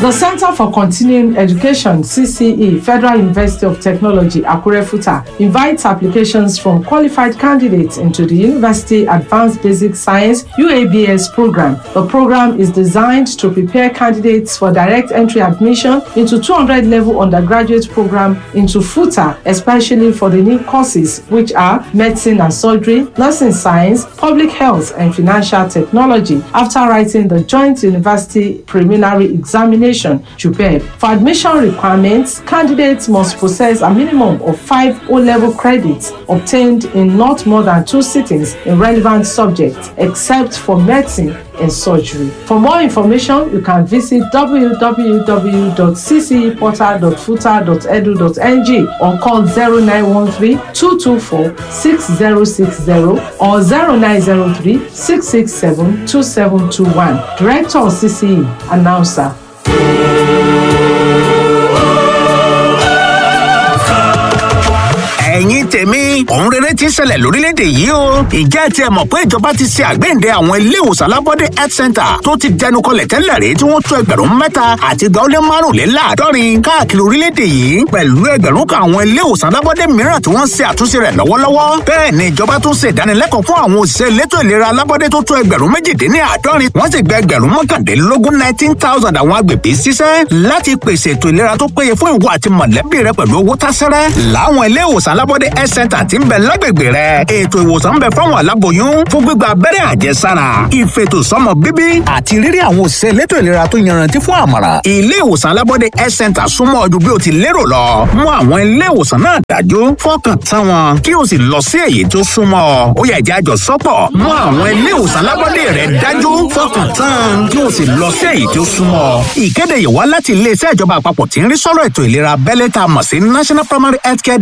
The Center for Continuing Education, CCE, Federal University of Technology, Akure Futa, invites applications from qualified candidates into the University Advanced Basic Science UABS program. The program is designed to prepare candidates for direct entry admission into 200 level undergraduate program into FUTA, especially for the new courses which are medicine and surgery, nursing science, public health, and financial technology after writing the Joint University Preliminary Examination JUPEB. For admission requirements, candidates must possess a minimum of five O-level credits obtained in not more than two sittings in relevant subjects, except for medicine and surgery. For more information, you can visit www.cceportal.futa.edu.ng or call 0913 224 6060 or 0903 667 2721. Director of CCE, announcer. ẹ̀yin tèmi òun rere ti ń ṣẹlẹ̀ lórílẹ̀‐èdè yìí o ìjẹ́ ti ẹ̀ mọ̀ pé ìjọba ti ṣe àgbéǹde àwọn ilé ìwòsàn alábọ́dé health center tó ti dẹnu kọlẹ̀ tẹ́lẹ̀ rí tí wọ́n tó ẹgbẹ̀rún mẹ́ta àti ìgbà ó lé márùnléláàádọ́rin káàkiri orílẹ̀‐èdè yìí pẹ̀lú ẹgbẹ̀rún kan àwọn ilé ìwòsàn alábọ́dé mìíràn tí wọ́n ṣe àtúnṣe rẹ̀ lọ́wọ́lọ́wọ́ bẹ́ẹ̀ ni ìjọba tún ṣe ìdánilẹ́kọ̀ọ́ fún àwọn òṣìṣẹ́ elétò ìlera alábọ́dé tó tó ẹgbẹ̀rún méjìdínláàádọ́rin wọ́n sì gba ẹgbẹ̀rún mọ́kàndínlógún nineteen thousand àwọn agbègbè ṣiṣẹ́ láti pèsè ètò ìlera tó péye fún ìwọ àti mọ̀lẹ́bí rẹ pẹ̀lú owó tásẹ́rẹ́ láwọn ilé ìwòsàn alábọ́dé health center ti ń bẹ lágbègbè rẹ ètò ìwòsàn ń bẹ fáwọn aláboyún fún gbígba abẹ́rẹ́ àjẹsára ìfètò sọmọ bíbí àti rírí àwọn òṣìṣẹ́ elétò ìlera tó yanrantí fún àmọ̀ràn ilé ìwòsàn alábọ́dé health center súnmọ́ ọdún bí o ti lérò lọ mú àwọn ilé ìwòsàn náà dájú fọkàn tán wọn kí o sì lọ sí èyí tó súnmọ́ ọ ó yẹ ìjà àjọ sọ́pọ̀ mú àwọn ilé ìwòsàn alábọ́dé rẹ dájú fọkàn tán kí o sì lọ sí èyí tó súnmọ́ ọ ìkéde yìí wá láti iléeṣẹ́ ìjọba àpapọ̀ tí ń rí sọ́rọ̀ ètò ìlera abẹ́lé tá a mọ̀ sí national primary health care